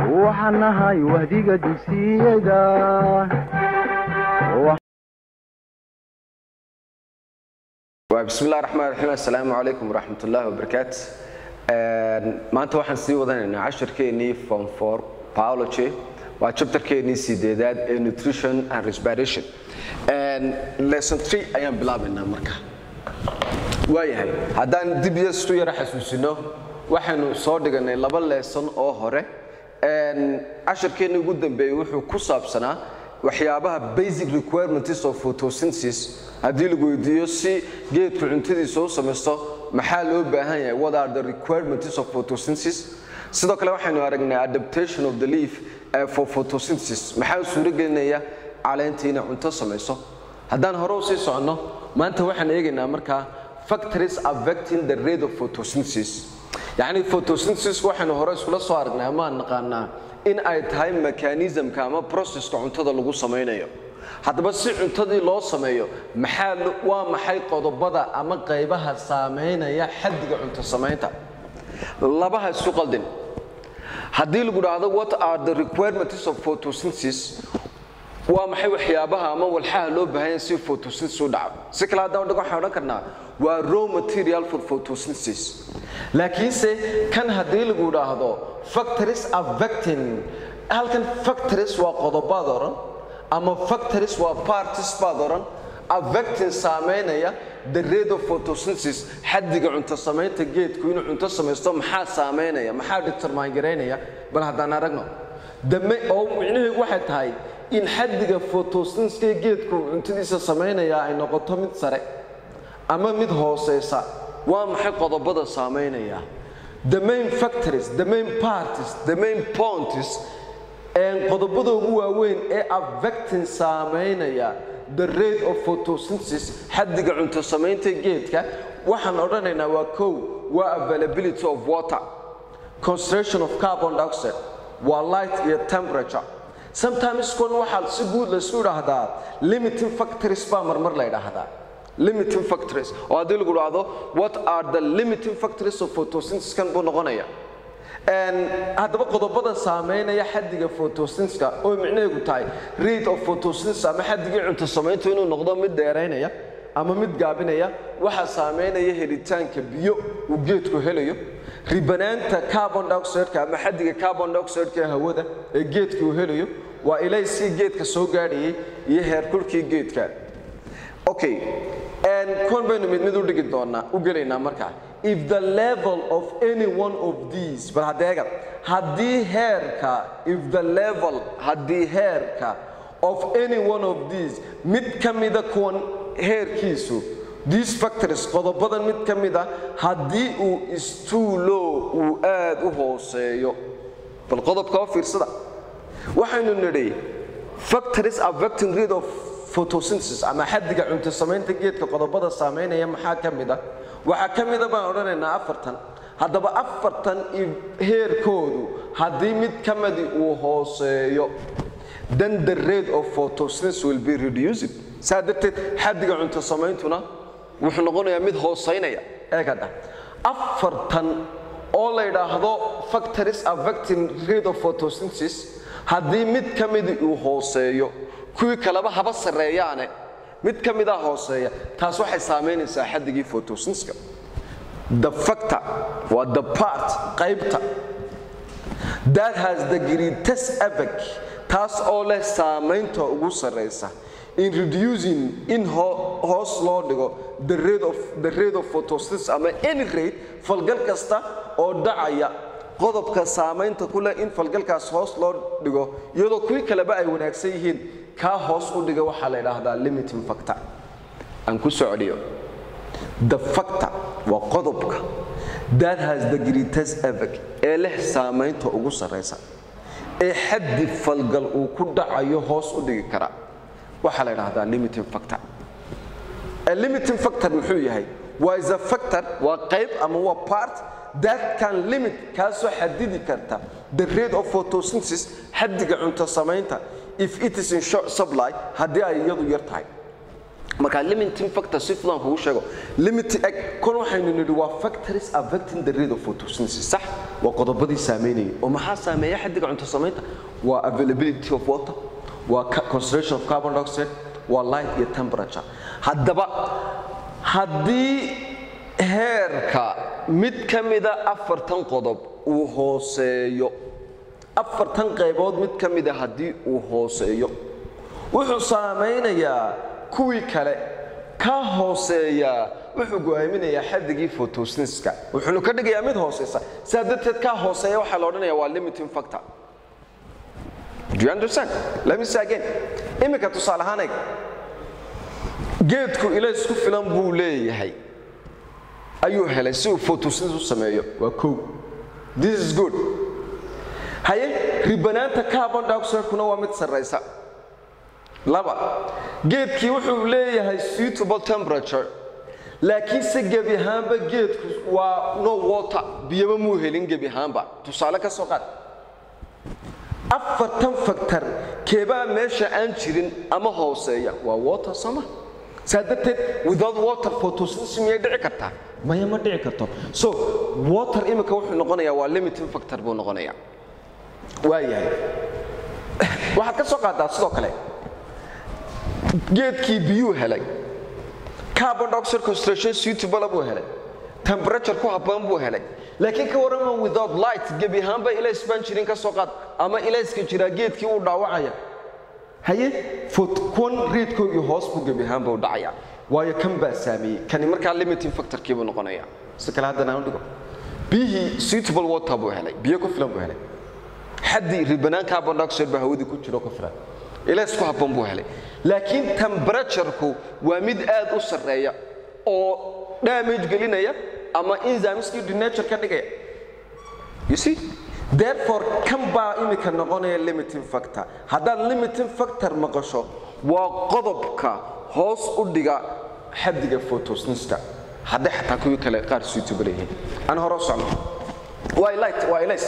waxaan nahay wahdiga dugsiyada bismi illahi raxmaan raxiim assalaamu calaykum waraxmat ullaahi wabarakaatu maanta waxaan sii wadanaynaa cashirkeennii form for biology waa chapterkeennii sideedaad ee nutrition and respiration lesson three ayaan bilaabaynaa marka waayahay haddaan dib yestu yara xasuusino waxaynu soo dhiganay laba lesson oo hore cashirkeenni ugu dambeeyey wuxuu ku saabsanaa waxyaabaha basic requirements of photosynthesis haddii lagu weydiiyo si geedku cuntadiisa u samaysto maxaa loo baahan yahay what are the requirements of photosynthesis sidoo kale waxaynu aragnay adaptation of the leaf for photosynthesis maxaa suuro gelinaya caleenta inay cunto samayso haddaan hore u sii soconno maanta waxaan eegaynaa markaa factories affecting the rate of photosynthesis yacni photosynthesis waxaynu hore iskula soo aragnay amaan naqaanaa in ay tahay mechanismka ama processka cuntada lagu samaynayo haddaba si cuntadii loo sameeyo maxaa waa maxay qodobada ama qaybaha saameynaya xaddiga cunto samaynta labaha isu qaldin haddii lagu dhahdo what are the requirements of photosynthesis waa maxay waxyaabaha ama walxaha loo baahanya si photosynthesis u dhaco si kale haddaan dhig waxaan odhan karnaa waa raw material for photosynthesis laakiinse kan haddii lagu dhaahdo factories affecting halkan factories waa qodobaad oran ama factories waa parties baad oran affecting saameynaya the rate of photosynthesis xaddiga cunto samaynta geedku inuu cunto samaysto maxaa saameynaya maxaa determine garaynaya bal haddaan aragno dame oo micnaheedu waxay tahay in xaddiga photosyntheska geedku cuntadiisa samaynaya ay noqoto mid sare ama mid hooseysa waa maxay qodobada saameynaya the main factories the main parties the main points qodobada ugu waaweyn ee affecting saameynaya the rate of photosynthesis xaddiga cunto samaynta geedka waxaan odhanaynaa waa kow waa availability of water concentration of carbon dioxide waa light iyo temperature sometimes kun waxaa si guud laysku idhaahdaa limiting factories baa marmar la idhaahdaa limiting factories oo haddii lagu dhahdo what are the limiting factories of photosynthesis kan buu noqonaya haddaba qodobada saameynaya xaddiga photosyntheska oo micnaheedu tahay rate of photosynthesis ama xaddigii cunto samayntu inuu noqdo mid dheeraynaya ama mid gaabinaya waxaa saameynaya helitaanka biyo uu geedku helayo ribanaanta carbon dioxideka ama xaddiga carbon dioxideka hawada ee geedka uu helayo waa ilaysii geedka soo gaadhayay iyo heerkulkii geedka okay kuwan baynu mid mid u dhigi doonaa u gelaynaa markaa if the level of any one of these bal hadeega haddii heerka if the level haddii heerka of any one of these mid ka mida kuwan heerkiisu these factories qodobadan mid ka mida haddii uu istuulo uu aad u hooseeyo bal qodobka oo fiirsada waxaynu nidhi factories affecting rate of photosynthesis ama xaddiga cunto samaynta geedka qodobada saameynaya maxaa ka mid a waxaa ka mida baan odhanaynaa afartan haddaba afartan heerkoodu haddii mid ka midi uu hooseeyo then the rate of photosynthesis will be reduced saa darteed xaddiga cunto samayntuna wuxuu noqonayaa mid hooseynaya eegadha afartan oo la yidhaahdo factories affecting rate of photosynthesis haddii mid ka midi uu hooseeyo kuwii kaleba haba sarreeyaane mid ka mida hooseeya taas waxay saamaynaysaa xaddigii photosyntheska the factor waa the part qaybta that has the greatest effect taas oo leh saamaynta ugu sarraysa in reducing in hoos loo dhigo the rate of the rate of photosynthesis ama any rate falgal kasta oo dhacaya qodobka saamaynta ku leh in falgalkaas hoos loo dhigo iyadoo kuwii kaleba ay wanaagsan yihiin kaa hoos u dhiga waxaa la idhaahdaa limiting factor aan ku socdiyo the factor waa qodobka that has the greatest effect ee leh saamaynta ugu sarraysa ee xaddi falgal uu ku dhacayo hoos u dhigi kara waxaa la idhaahdaa limiting factor a limiting factor muxuu yahay waa is a factor waa qayb ama waa part that can limit kaasoo xadidi karta the rate of photosynthesis xaddiga cunto samaynta if it is in short supply haddii ay iyadu yar tahay marka limiting factor si fudan kugu sheego limit kun waxaynu nidhi waa factories affecting the rate of photosynthesis sax waa qodobadii saameynayay oo maxaa saameeya xaddiga cunto samaynta waa availability of water waa ca- concentration of carbon dioxide waa light iyo temperature haddaba haddii heerka mid ka mida afartan qodob uu hooseeyo afartan qaybood mid ka mida haddii uu hooseeyo wuxuu saamaynayaa kuwii kale ka hooseeyaa wuxuu go'aaminayaa xaddigii photosyntheska wuxuuna ka dhigayaa mid hooseysa sidaa darteed ka hooseeya waxaa la odhanayaa waa limiting factor Do you understand? Let me say again. Imika tusaale ahaan eeg. Geedku ilays ku filan buu leeyahay. Ayuu helay si uu photosynthesis u sameeyo. Waa kow. This is good. Haye, ribanaanta carbon dioxide-kuna waa mid sarreysa. Laba, geedkii wuxuu leeyahay suitable temperature. laakiin se gebi ahaanba geedku waa no water biyaba muu helin gebi ahaanba tusaale ka soo qaad afartan faktar keebaa meesha aan jirin ama hooseeya waa water sooma saa darteed without water photosynthesis miyay dhici kartaa maya ma dhici karto so water imika wuxuu noqonayaa waa limiting factor buu noqonayaa waa yahay waxaad ka soo qaadaa sidoo kale geedkii biyuu helay carbon dioxide concentration suitable buu helay temperature ku habboon buu helay laakiin ka warrama without light gebi ahaanba ilays baan jirin ka soo qaad ama ilayska jiraa geedkii uu dhaawacaya haye fot kuwan reedkoogii hoos buu gebi ahaanba u dhacaya waayo kan baa saameeyey kani markaa limiting factorkii buu noqonaya si kale haddana aan u dhigo biyihii suitable water buu helay biyo ku filan buu helay xaddii ribanaan carbon dioxide baa hawadii ku jiro ku filan ilays ku habboon buu helay laakiin temperature-ku waa mid aad u sarreeya oo damage gelinaya ama enzymeski denature ka dhigaya you see therefore kan baa imika noqonaya limiting factor haddaad limiting factor maqasho waa qodobka hoos u dhiga xaddiga photosyntheska hadday xataa kuwii kale qaar suitable yihiin aan hore u socno waa light waa ilays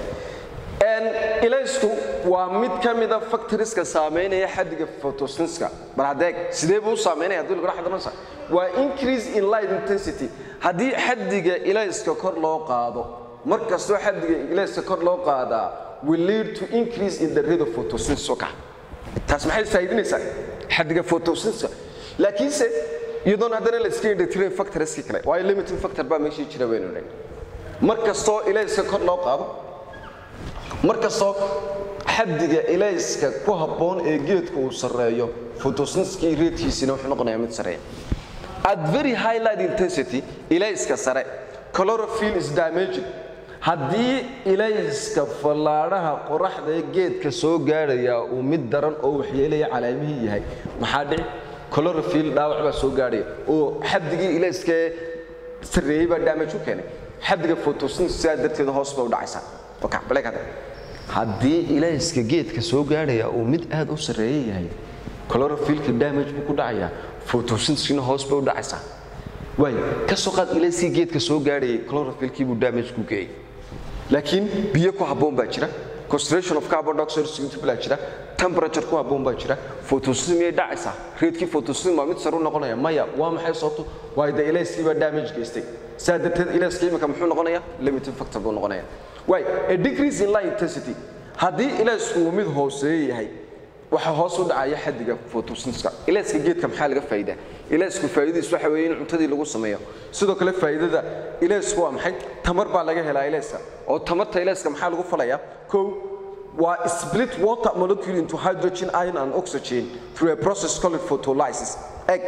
ilaysku waa mid ka mida factoriska saameynaya xaddiga photosyntheska bal hadeeg sidee buu u saameynaya haddii lagu xadaransa waa increase in light intensity haddii xaddiga ilayska kor loo qaado mar kastoo xaddiga ilayska kor loo qaadaa will lead to increase in the rate of photosynthesis oo kaca taas maxay faa'iidinaysaa xaddiga photosyntheska laakiinse iyadoon haddana la iska indhatirin factoriskii kale waayo limiting factor baa meeshii jira waynu dhan mar kastoo ilayska kor loo qaado mar kastoo xaddiga ilayska ku habboon ee geedka uu sarreeyo photosyntheski reedkiisina wuxuu noqonayaa mid sarreeya at very high light intensity ilayska sare chlorophyll is damaging haddii ilayska fallaadhaha qoraxda ee geedka soo gaadhaya uu mid daran oo waxyeelaya calaamihii yahay maxaa dhici chlorophyll dhaawac baa soo gaadhaya oo xaddigii ilayska sarreeyey baa damage u keenay xaddiga photosynthesis sidaa darteed hoos bay u dhacaysaa okay, baleeg hadda haddii ilayska geedka soo gaadhaya uu mid aad u sarreeya yahay chlorophyllka damage buu ku dhacayaa photosynthesina hoos bay u dhacaysaa waayo ka soo qaad ilayskii geedka soo gaadhayay chlorophyllkii buu damage ku geeyey laakiin biyo ku habboon baa jira concentration of carbon dioxide suitable baa jira temperature ku habboon baa jira photosynthesis miyay dhacaysaa reedkii photosynthesis waa mid sare u noqonaya maya waa maxay sababtu waayo dee ilayskii baa damage geystay saa darteed ilayska imika muxuu noqonayaa limiting factor buu noqonaya waay a decrease in light intensity haddii ilaysku uu mid hooseeya yahay waxaa hoos u dhacaya xaddiga photosyntheska ilayska geedka maxaa laga faa'iidaa ilaysku faa'iidadiisu waxa weeye in cuntadii lagu sameeyo sidoo kale faa'iidada ilaysku waa maxay tamar baa laga helaa ilayska oo tamarta ilayska maxaa lagu falayaa kow waa split water molecule into hydrogen ion and oxygen through a process called photolysis egg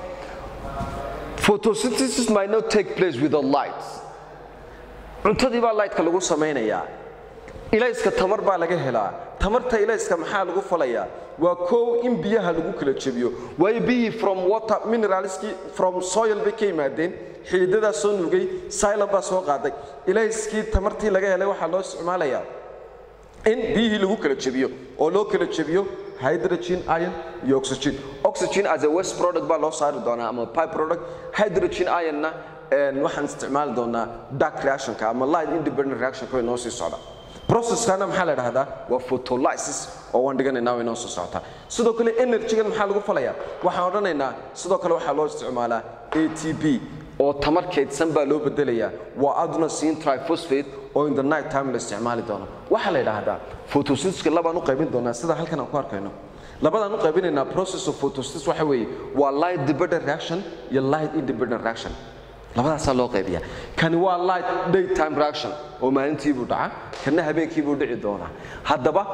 photosynthesis might not take place without light cuntadii baa lightka lagu samaynayaa ilayska tamar baa laga helaa tamarta ilayska maxaa lagu falayaa waa kow in biyaha lagu kala jebiyo waayo biyihii from water mineralskii from soil bay ka yimaadeen xididadaa soo nugay silon baa soo qaaday ilayskii tamartii laga helay waxaa loo isticmaalayaa in biyihii lagu kala jebiyo oo loo kala jebiyo hydrogen ion iyo oxygen oxygen as a waste product baa loo saari doonaa ama pipe product hydrogen ionna waxaan isticmaali doonaa dark reactionka ama light independent reactionka way noo sii socda processkana maxaa la dhahdaa waa photolysis oo waan dhiganaynaa way noo soo socotaa sidoo kale energygan maxaa lagu falayaa waxaan odhanaynaa sidoo kale waxaa loo isticmaalaa atp oo tamar kaydsan baa loo bedelayaa waa adenosine triphosphate oo in the night time la isticmaali doono waxaa la yidhaahdaa photosyntheska labaan u qaybin doonaa sida halkan aan ku arkayno labadaan u qaybinaynaa process of photosynthesis waxa weeye waa light dependent reaction iyo light independent reaction labadaasaa loo qaybiyaa kani waa light daytime reaction oo maalintiibuu dhaca kana habeenkiibuu dhici doonaa haddaba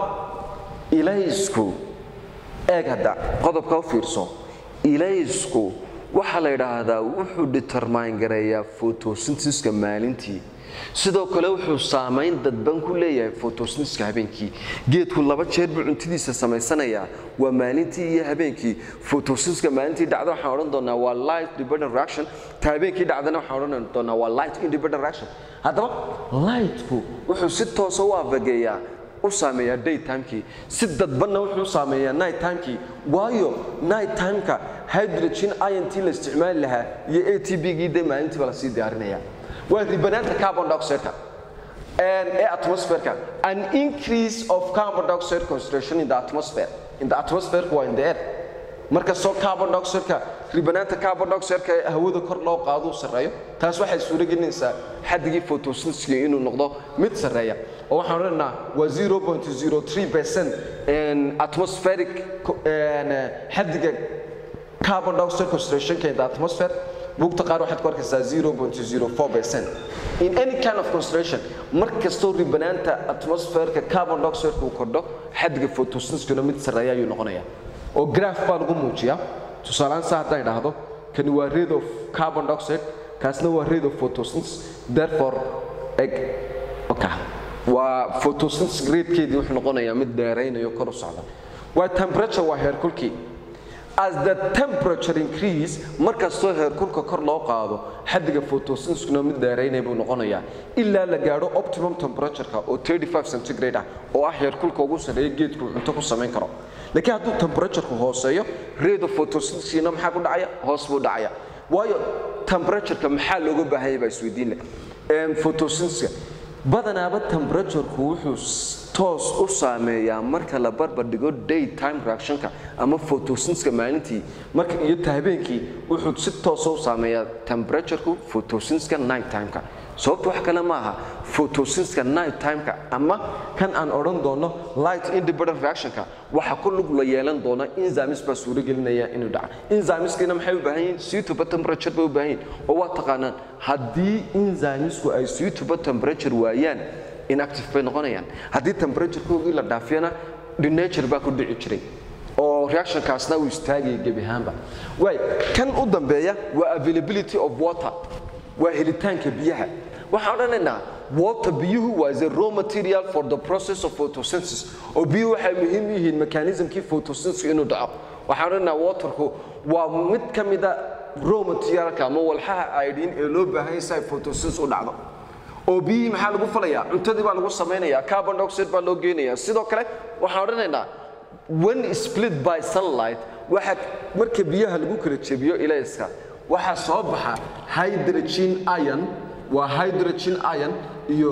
ilaysku eeg hadda qodobka u fiirso ilaysku waxaa la yidhaahdaa wuxuu determine gareeyaa photosyntheska maalintii sidoo kale wuxuu saamayn dadban ku leeyahay photosyntheska habeenkii geedku laba jeer buu cuntadiisa samaysanayaa waa maalintii iyo habeenkii photosyntheska maalintii dhacda waxaan odhan doonaa waa light dependent reaction ta habeenkii dhacdana waxaan odhan doonaa waa light independent reaction haddaba lightku wuxuu si toosa u afageeyaa u saameeyaa daytimekii si dadbanna wuxuu u saameeyaa nighttimekii waayo nighttimeka hydrogen int la isticmaali lahaa iyo a t b-gii dee maalintiiba lasii diyaarinaya waa ribanaanta carbon dioxide-ka ee atmosphere-ka an increase of carbon dioxide concentration in the atmosphere in the atmosphere waa in the air markastoo carbon dioxide-ka ribanaanta carbon dioxide-ka ee hawada kor loo qaado u sarreeyo taas waxay suuro gelinaysaa xaddigii photosyntheska inuu noqdo mid sarreeya oo waxaan odhanaynaa waa 0.03 percent atmospheric xaddiga carbon dioxide concentration-ka in the atmosphere buugta qaar waxaad ku arkaysaa 0.04 percent in any kind of concentration mar kastoo ribanaanta atmosferka carbon dioxide uu kordho xaddiga photosyntheskuna mid sarreeya ayuu noqonayaa oo graph baa lagu muujiyaa tusaalehaan saa haddaan idhaahdo kani waa rate of carbon dioxide kaasna waa rate of photosynthesis therefore eg okay. waa photosynthesis ratekeedii wuxuu noqonayaa mid dheeraynayo kor u socda waa temperature waa heerkulkii as the temperature increase markastoo heerkulka kor loo qaado xaddiga photosyntheskuna mid dheeraynaya buu noqonayaa ilaa la gaadho optimum temperatureka oo 35 centigrade ah oo ah heerkulka ugu sarreeya geedku cunto ku samayn karo laakiin hadduu temperatureku hooseeyo rate of photosynthesina maxaa ku dhacaya hoos buu dhacaya waayo temperatureka maxaa looga baahan yahay baa isweydiin leh photosyntheska badanaaba temperatureku wuxuu toos u saameeyaa marka la barbar dhigo daytime reactionka ama photosyntheska maalintii marka iyo ta habeenkii wuxuu si toosa u saameeyaa temperatureku photosyntheska nighttimeka sababta wax kale ma aha photosyntheska nighttimeka ama kan aan odhan doono light independent reactionka waxa ku lug la yeelan doona enzymes baa suuro gelinaya inuu dhaca enzymeskina maxay u baahan yihiin suitable temperature bay u baahan yihiin oo waa taqaanaan haddii enzymesku ay suitable temperature waayaan inactive bay noqonayaan haddii temperaturekoogii la dhaafiyana denature baa ku dhici jiray oo reactionkaasna uu istaagaya gebi ahaanba waay kan u dambeeya waa availability of water waa helitaanka biyaha waxaan odhanaynaa water biyuhu waa the raw material for the process of photosynthesis oo biyuhu waxay muhiim u yihiin mechanismkii photosynthesis inuu dhaco waxaan odhanaynaa waterku waa mid ka mida raw materialka ama walxaha iodine ee loo baahan yahay si ay photosynthesis u dhacdo oo biyihii maxaa lagu falayaa cuntadii baa lagu samaynayaa carbon dioxide baa loo geenayaa sidoo kale waxaan odhanaynaa when split by sunlight waxa marka biyaha lagu kala jebiyo ilayska waxaa soo baxa hydrogen ion waa hydrogen ion iyo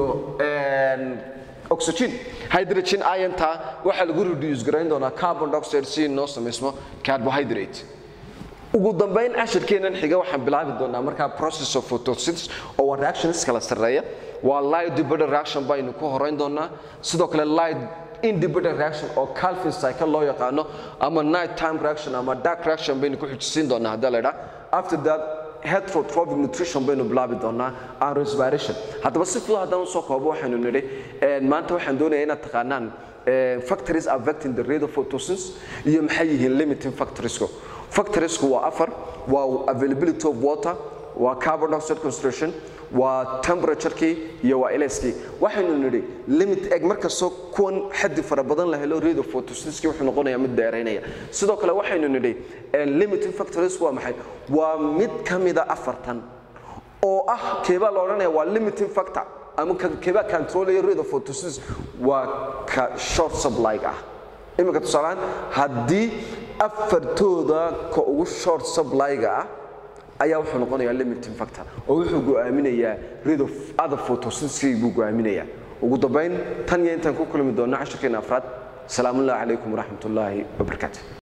oxygen hydrogen ionta waxaa lagu reduce garayn doonaa carbon dioxide si noo samaysmo carbohydrate ugu dambayn cashirkeennan xiga waxaan bilaabi doonaa markaa process of photosynthesis oo waa reactions kala sarreeya waa light dependent reaction baynu ku horeyn doonaa sidoo kale light independent reaction oo calvin cycle loo yaqaano ama night time reaction ama dark reaction baynu ku xujisiin doonaa haddii la idhaa after that heterotrophic nutrition baynu bilaabi doonaa and respiration haddaba si fudud haddaan usoo koobo waxaynu nidhi maanta waxaan doonayaa inaad taqaanaan factories affecting the rate of photosynthesis iyo maxay yihiin limiting factoriesku factoriesku waa afar waa availability of water waa carbon dioxide concentration waa temperaturkii iyo waa eleskii waxaynu nidhi limit eg markastoo kuwan xaddi fara badan la helo rate of photosynthesis wuxuu noqonayaa mid dheeraynaya sidoo kale waxaynu nidhi limiting factories waa maxay waa mid ka mida afartan oo ah keebaa la odhanaya waa limiting factor ama keebaa controlaya rate of photosynthesis waa ka short supply ah iminka tusaalehaan haddii afartooda ka ugu short supply-ga ah ayaa wuxuu noqonayaa limiting factor oo wuxuu go'aaminayaa rate of other photosynthesis buu go'aaminayaa ugu dambayn tan iyo intaan ku kulmi doonno cashirkeena afraad salaamu ullahi calaykum waraxmat ullaahi wabarakaatu